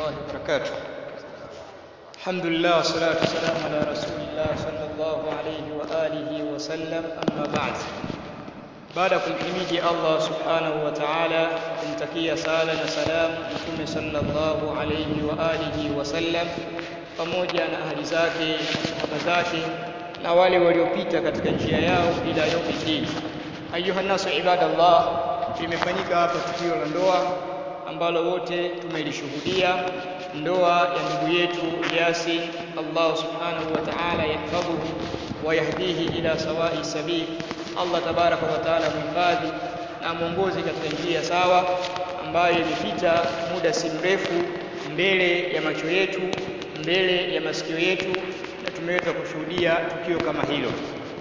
الله وبركاته الحمد لله والصلاة والسلام على رسول الله صلى الله عليه وآله وسلم أما بعد baada ya kumhimidi Allah subhanahu wa ta'ala kumtakia sala na salamu mtume sallallahu alayhi wa alihi wasallam pamoja na ahli zake na sahaba zake na wale waliopita katika njia yao ila yaumiddin ayuha nasu ibadallah limefanyika hapa tukio la ndoa ambalo wote tumelishuhudia ndoa ya ndugu yetu Yasin Allah subhanahu wa ta'ala yahfadhuhu wa yahdihi ila sawai sabil Allah tabaraka wa taala mhifadhi na mwongozi katika njia sawa ambayo imepita muda si mrefu mbele ya macho yetu mbele ya masikio yetu na tumeweza kushuhudia tukio kama hilo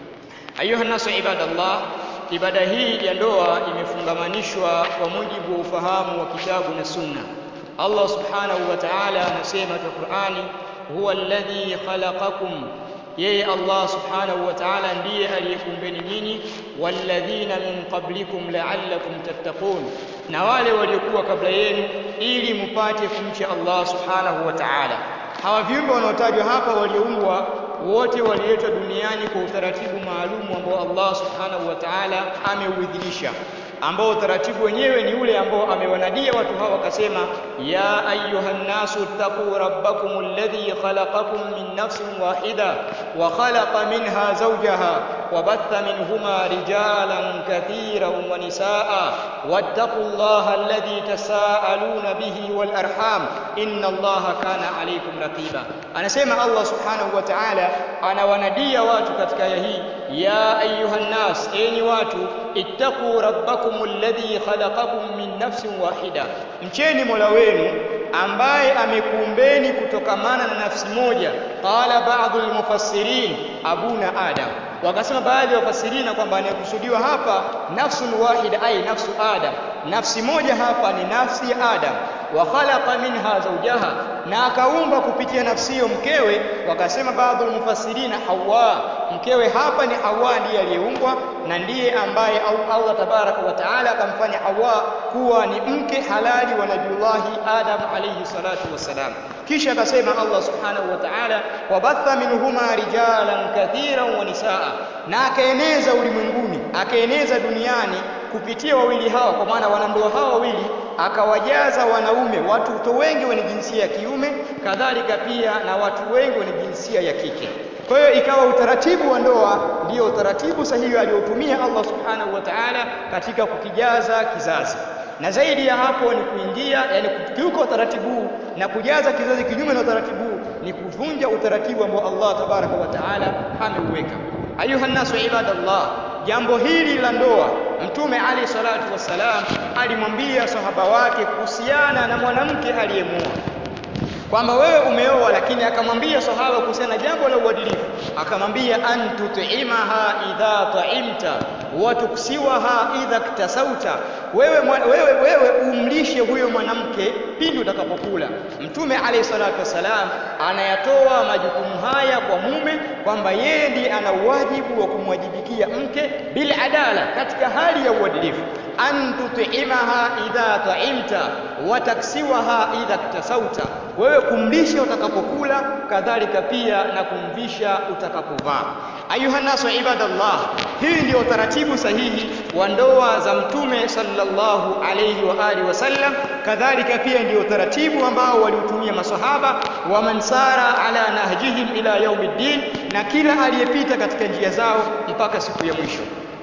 ayuha nasu ibadallah ibada hii ya ndoa imefungamanishwa kwa mujibu wa ufahamu wa kitabu na sunna Allah subhanahu wa ta'ala anasema katika Qur'ani huwa alladhi khalaqakum yeye Allah subhanahu wa ta'ala ndiye aliyekumbeni nyinyi walladhina min qablikum la'allakum tattaqun na wale waliokuwa kabla yenu ili mupate kumcha Allah subhanahu wa ta'ala hawa viumbe wanaotajwa hapa walioumbwa wote waliletwa duniani kwa utaratibu maalumu ambao Allah subhanahu wa ta'ala ameuidhinisha ambao utaratibu wenyewe ni ule ambao amewanadia watu hawa wakasema ya ayyuhan nasu taqu rabbakum alladhi khalaqakum min nafsin wahida wa khalaqa minha zawjaha wa batha minhuma rijalan kathiran wa nisaa wattaqullaha alladhi tasaaluna bihi wal arham inna allaha kana alaykum raqiba anasema Allah subhanahu wa ta'ala anawanadia watu katika aya hii ya ayyuhan nas enyi watu ittaqu rabbakum alladhi khalaqakum min nafsin wahida mcheni mola wenu ambaye amekuumbeni kutokamana na nafsi moja qala ba'dhu almufassirin abuna adam wakasema baadhi ya wafasirina kwamba anayekusudiwa hapa nafsun wahida ay nafsu adam nafsi moja hapa ni nafsi ya adam wa khalaqa minha zawjaha na akaumba kupitia nafsi hiyo mkewe wakasema baadhi ya mufassirina hawa mkewe hapa ni hawa ndiye aliyeumbwa na ndiye ambaye Allah tabaraka wa taala akamfanya hawa kuwa ni mke halali wa nabiullahi adam alayhi salatu wassalam kisha akasema Allah subhanahu wa ta'ala wabatha minhuma rijalan kathiran wa nisaa na akaeneza ulimwenguni akaeneza duniani kupitia wawili hawa kwa maana wanandoa hawa wawili akawajaza wanaume watu wengi wenye jinsia ya kiume kadhalika pia na watu wengi wenye jinsia ya kike kwa hiyo ikawa utaratibu wa ndoa ndio utaratibu sahihi aliotumia Allah subhanahu wa ta'ala katika kukijaza kizazi na zaidi ya hapo ni kuingia yani kukiuka utaratibu na kujaza kizazi kinyume na utaratibu ni kuvunja utaratibu ambao Allah tabaraka wa taala ameuweka ayuha nasu ibadallah jambo hili la ndoa mtume ali salatu wassalam alimwambia sahaba wake kuhusiana na mwanamke aliyemuoa kwamba wewe umeoa lakini akamwambia sahaba kuhusiana na jambo la uadilifu akamwambia an tut'imaha idha ta'imta wa tuksiwaha idha ktasauta wewe, wewe, wewe umlishe huyo mwanamke pindi utakapokula mtume alayhi salatu wasalam anayatoa majukumu haya kwa mume kwamba yeye ndiye ana wajibu wa kumwajibikia mke bil adala katika hali ya uadilifu an tut'imaha idha ta'imta wa taksiwaha idha ktasauta wewe kumlisha utakapokula kadhalika pia na kumvisha utakapovaa ayuha nasu ibadallah hii ndio taratibu sahihi wa ndoa za mtume sallallahu alayhi wa alihi wasallam kadhalika pia ndio taratibu ambao waliutumia masahaba wa mansara ala nahjihim ila yaumiddin na kila aliyepita katika njia zao mpaka siku ya mwisho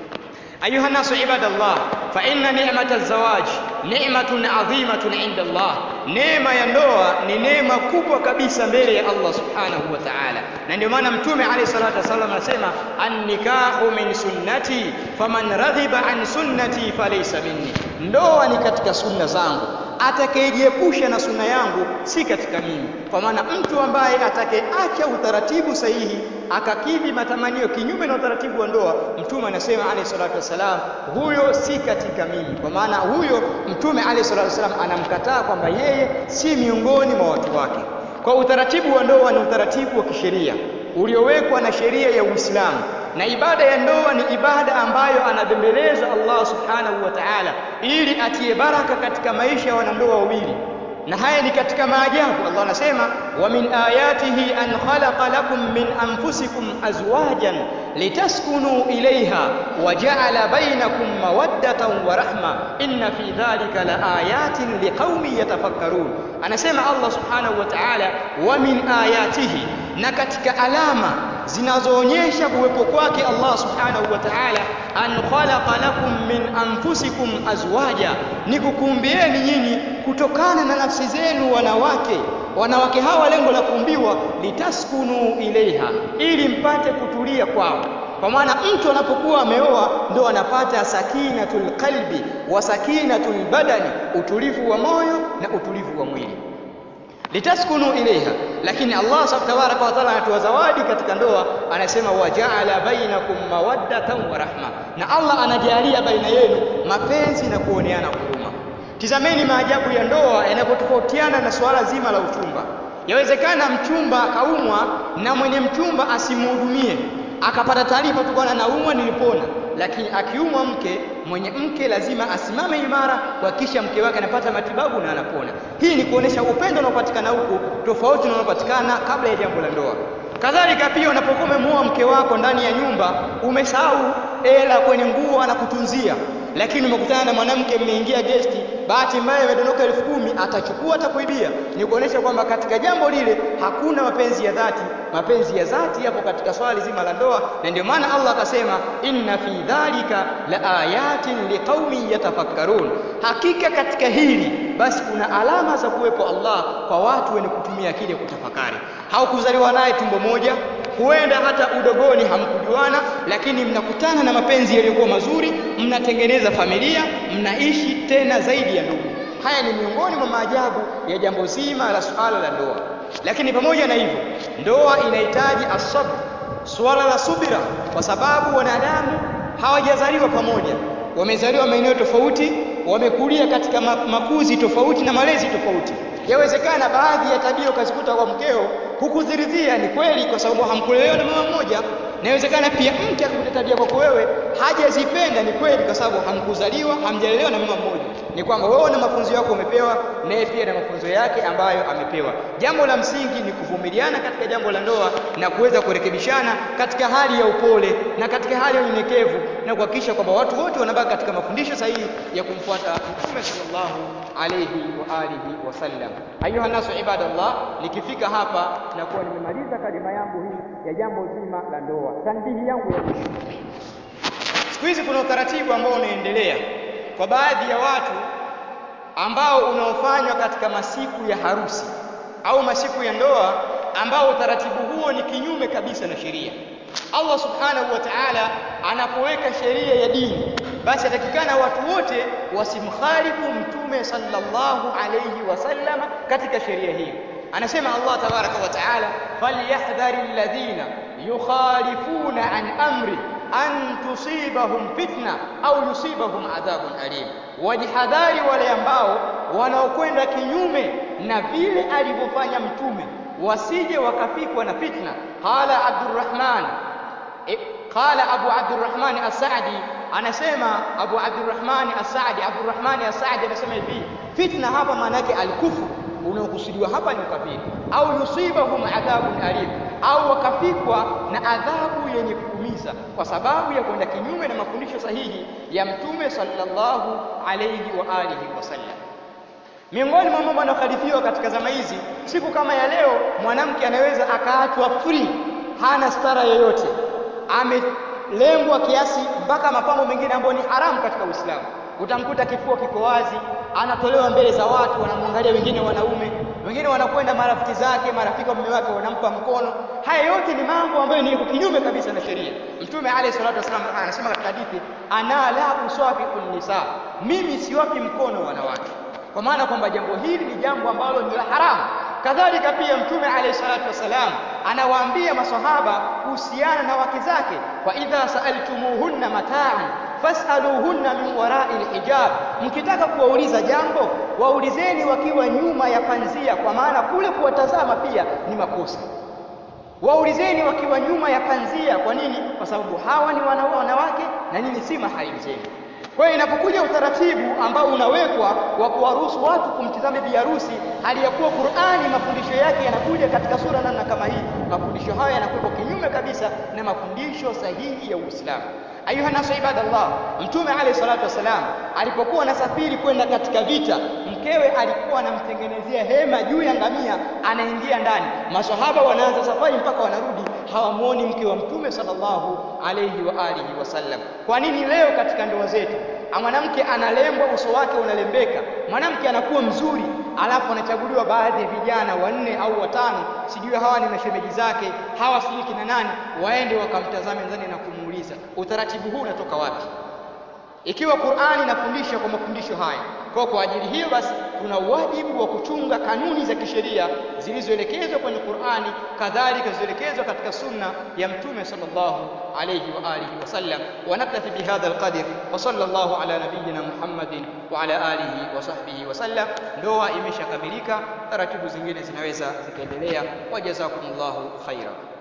أيها الناس عباد الله فإن نعمة الزواج نعمة عظيمة عند الله neema ya ndoa ni neema kubwa kabisa mbele ya Allah subhanahu wa ta'ala na ndio maana mtume alayhi salatu wasallam anasema an-nikahu min sunnati faman radhiba an sunnati falaysa minni ndoa ni katika sunna zangu atakayejiepusha na sunna yangu si katika mimi kwa maana mtu ambaye atakayeacha utaratibu sahihi akakidhi matamanio kinyume na utaratibu wa ndoa mtume anasema alayhi salatu wasalam huyo si katika mimi kwa maana huyo mtume alayhi salatu wasalam anamkataa kwamba yeye si miongoni mwa watu wake kwa utaratibu wa ndoa ni utaratibu wa kisheria uliowekwa na sheria ya Uislamu na ibada ya ndoa ni ibada ambayo anabembeleza Allah subhanahu wa ta'ala ili atie baraka katika maisha ya wanandoa wawili na haya ni katika maajabu Allah anasema wa min ayatihi an khalaqa lakum min anfusikum azwajan litaskunu ilayha wa ja'ala bainakum mawaddatan wa rahma inna fi dhalika laayatin liqaumin yatafakkarun anasema Allah subhanahu wa ta'ala wa min ayatihi na katika alama zinazoonyesha kuwepo kwake Allah subhanahu wa ta'ala an khalaqa lakum min anfusikum azwaja ni kukumbieni nyinyi kutokana na nafsi zenu wanawake wanawake hawa lengo la kuumbiwa litaskunu ilaiha ili mpate kutulia kwao kwa maana mtu anapokuwa ameoa ndo anapata sakinatul qalbi wa sakinatul badani utulivu wa moyo na utulivu wa mwili litaskunu ilaiha lakini Allah tabaraka wa taala anatoa zawadi katika ndoa anasema wajaala bainakum mawaddatan wa rahma na Allah anajalia baina yenu mapenzi na kuoneana huruma tizameni maajabu ya ndoa yanapotofautiana na suala zima la uchumba yawezekana mchumba akaumwa na mwenye mchumba asimhudumie akapata taarifa tu bwana naumwa nilipona lakini akiumwa mke mwenye mke lazima asimame imara kuhakikisha mke wake anapata matibabu na anapona hii ni kuonesha upendo unaopatikana huku tofauti na unaopatikana kabla ya jambo la ndoa kadhalika pia unapokuwa umemuoa mke wako ndani ya nyumba umesahau hela kwenye nguo anakutunzia lakini umekutana na mwanamke mmeingia gesti bahati mbaya imedondoka elfu kumi atachukua atakuibia ni kuonesha kwamba katika jambo lile hakuna mapenzi ya dhati mapenzi ya dhati yapo katika swali zima la ndoa na ndio maana Allah akasema inna fi dhalika la ayatin liqaumin yatafakkarun hakika katika hili basi kuna alama za kuwepo Allah kwa watu wenye kutumia akili kutafakari haukuzaliwa naye tumbo moja huenda hata udogoni hamkujuana lakini mnakutana na mapenzi yaliyokuwa mazuri mnatengeneza familia mnaishi tena zaidi ya ndugu haya ni miongoni mwa maajabu ya jambo zima la suala la ndoa lakini pamoja na hivyo ndoa inahitaji asabr suala la subira kwa sababu wanadamu hawajazaliwa pamoja wamezaliwa maeneo tofauti wamekulia katika makuzi tofauti na malezi tofauti yawezekana baadhi ya tabia ukazikuta kwa mkeo hukuziridhia ni kweli kwa sababu hamkulelewa na mama mmoja inawezekana pia mke akakuta tabia kwako wewe hajazipenda ni kweli kwa sababu hamkuzaliwa hamjalelewa na mama mmoja ni kwamba wewe na mafunzo yako umepewa naye pia na mafunzo yake ambayo amepewa jambo la msingi ni kuvumiliana katika jambo la ndoa na kuweza kurekebishana katika hali ya upole na katika hali ya unyenyekevu na kuhakikisha kwamba watu wote wanabaki katika mafundisho sahihi ya kumfuata Mtume sallallahu alayhi wa alihi wasallam ayuha nasu ibadallah nikifika hapa na kuwa nimemaliza kalima yangu hii ya jambo zima la ndoa tanbihi yangu ya mwisho siku hizi kuna utaratibu ambao unaendelea kwa baadhi ya watu ambao unaofanywa katika masiku ya harusi au masiku ya ndoa ambao utaratibu huo ni kinyume kabisa na sheria Allah subhanahu wa ta'ala anapoweka sheria ya dini basi atakikana watu wote wasimkhalifu mtume sallallahu alayhi wasallam katika sheria hiyo anasema Allah tabaraka wa ta'ala falyahdhari alladhina yukhalifuna an amri an tusibahum fitna au yusibahum adhabun alim wajihadhari wale ambao wanaokwenda kinyume na vile alivyofanya mtume wasije wakafikwa na fitna qala abdurrahman e, qala abu abdurrahman as-sa'di anasema abu abdurrahman as-sa'di abdurrahman as-sa'di anasema hivi fitna hapa maana yake al-kufru unaokusudiwa hapa ni ukafiri au yusibahum adhabun alim au wakafikwa na adhabu yenye kuumiza kwa sababu ya kwenda kinyume na mafundisho sahihi ya mtume sallallahu alayhi wa alihi wasallam miongoni mwa mambo yanayokhalifiwa katika zama hizi siku kama ya leo mwanamke anaweza akaachwa free hana stara yoyote amelengwa kiasi mpaka mapambo mengine ambayo ni haramu katika Uislamu utamkuta kifua kiko wazi anatolewa mbele za watu wanamwangalia wengine wanaume wengine wanakwenda marafiki zake marafiki wa mume wake wanampa mkono haya yote ni mambo ambayo ni kinyume kabisa na sheria mtume alayhi salatu wasallam anasema katika hadithi ana la usafiqun nisa mimi siwapi mkono wanawake kwa maana kwamba jambo hili ni jambo ambalo ni la haramu kadhalika pia mtume alayhi salatu wasalam anawaambia maswahaba kuhusiana na wake zake wa idha sa'altumuhunna mata'an fas'aluhunna min wara'i alhijab mkitaka kuwauliza jambo waulizeni wakiwa nyuma ya panzia kwa maana kule kuwatazama pia ni makosa waulizeni wakiwa nyuma ya panzia kwa nini kwa sababu hawa ni wanawake na nini si maharimu zenu Kwa hiyo inapokuja utaratibu ambao unawekwa wa kuwaruhusu watu kumtizama bi harusi, hali ya kuwa Qur'ani mafundisho yake yanakuja katika sura namna kama hii, mafundisho haya yanakuwa kinyume kabisa na mafundisho sahihi ya Uislamu. Ayuha nasu ibadallah, Mtume alayhi salatu wasalam alipokuwa anasafiri kwenda katika vita, mkewe alikuwa anamtengenezea hema juu ya ngamia, anaingia ndani. Maswahaba wanaanza safari mpaka wanarudi, hawamwoni mke wa Mtume sallallahu alayhi wa alihi wasallam. Kwa nini leo katika ndoa zetu mwanamke analembwa, uso wake unalembeka, mwanamke anakuwa mzuri, alafu anachaguliwa baadhi ya vijana wanne au watano, sijui hawa ni mashemeji zake, hawa sijui kina nani, waende wakamtazame ndani na kumuuliza utaratibu huu unatoka wapi? Ikiwa Qur'ani inafundisha kwa mafundisho haya, kwa kwa ajili hiyo basi tuna wajibu wa kuchunga kanuni za kisheria zilizoelekezwa kwenye Qur'ani, kadhalika zilizoelekezwa katika sunna ya Mtume sallallahu alayhi wa alihi wasallam. Wa naktafi bihadha alqadr wa sallallahu ala nabiyyina Muhammadin wa ala alihi wa sahbihi wasallam. Ndoa imeshakamilika, taratibu zingine zinaweza zikaendelea. Wajazakumullahu khaira.